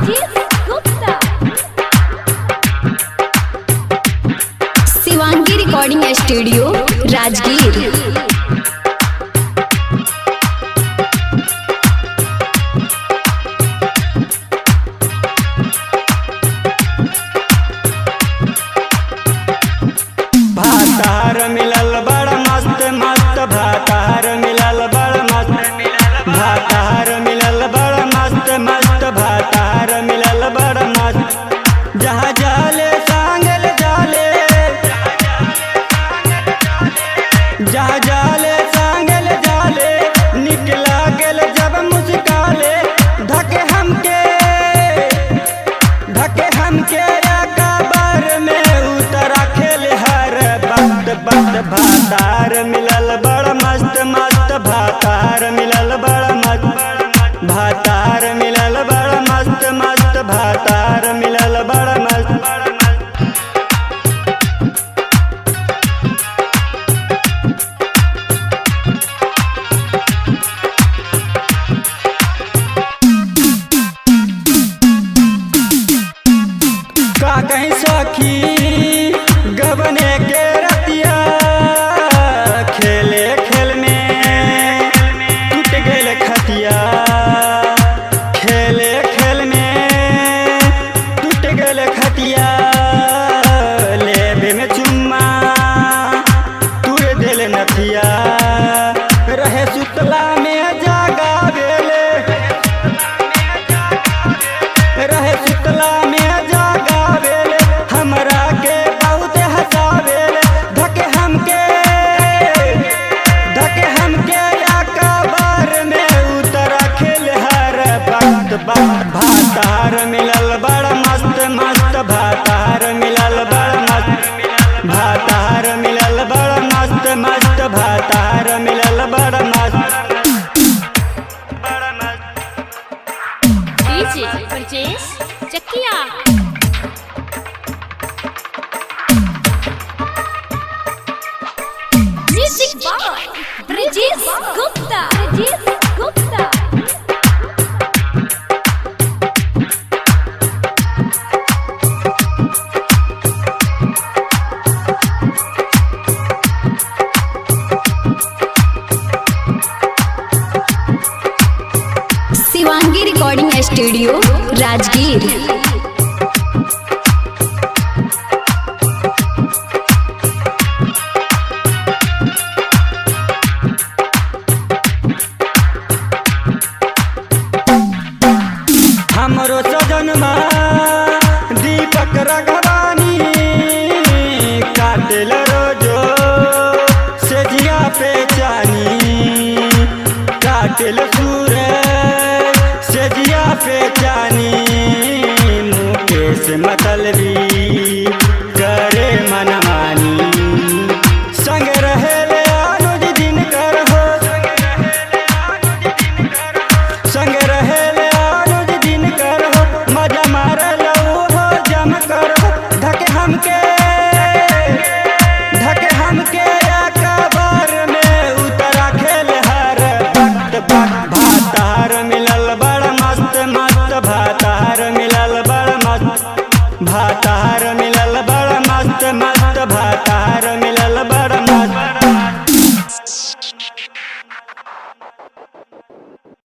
Rajesh Gupta. Shivangi recording studio Rajgir भातार मिलल बड़ मस्त मस्त भातार मिलल बड़ मस्त भातार मिलल बड़ मस्त मस्त भातार मिलल बड़ मस्त जहाँ जाले सांगल जाले जहाँ जाले सांगल जाले निकला गेल जब मुस्काले धके हमके धके हमके कबर में उतरा खेल हर बत बत भातार मिलल बड़ मस्त मस्त भातार मिलल बड़ मस्त भातार मिलल बड़ मस्त मस्त भातार मिलल बड़ मस्त का कहीं सखी गबने के रतिया खेले खेल में टूट गेल खतिया खेले खेल में टूट गेल खतिया लेबे में चुम्मा तुर दिल नथिया रहे सुतला में जागा बेले रहे सुतला में जागावेले हमरा के बहुत हंसावेले धके हमके धके हमके या कबर में उतरा खेल हर वक्त बात भातार मिलल बड़ मस्त मस्त भातार मिलल बड़ मस्त भातार मिलल बड़ मस्त मस्त भातार मिलल बड़ मस्त बड़ मस्त DJ Rajesh Chakia. Music by Rajesh Gupta. Rajesh Gupta. Shivangi recording studio Rajgir हमरो सजनमा दीपक रघवानी काटेल रोजो सेजिया पे चानी काटेल सूर सेजिया पे चानी मुकेश मतलबी करे मनमानी संग रहेले अनुज दिन कर हो संग रहेले अनुज दिन कर हो मजा मार लो हो जम कर हो धके हमके धके हमके या कबर में उतरा खेल हर वक्त वक्त भातार मिलल बड़ मस्त मस्त भातार मिलल बड़ मस्त भातार मिलल बड़ मस्त मस्त भातार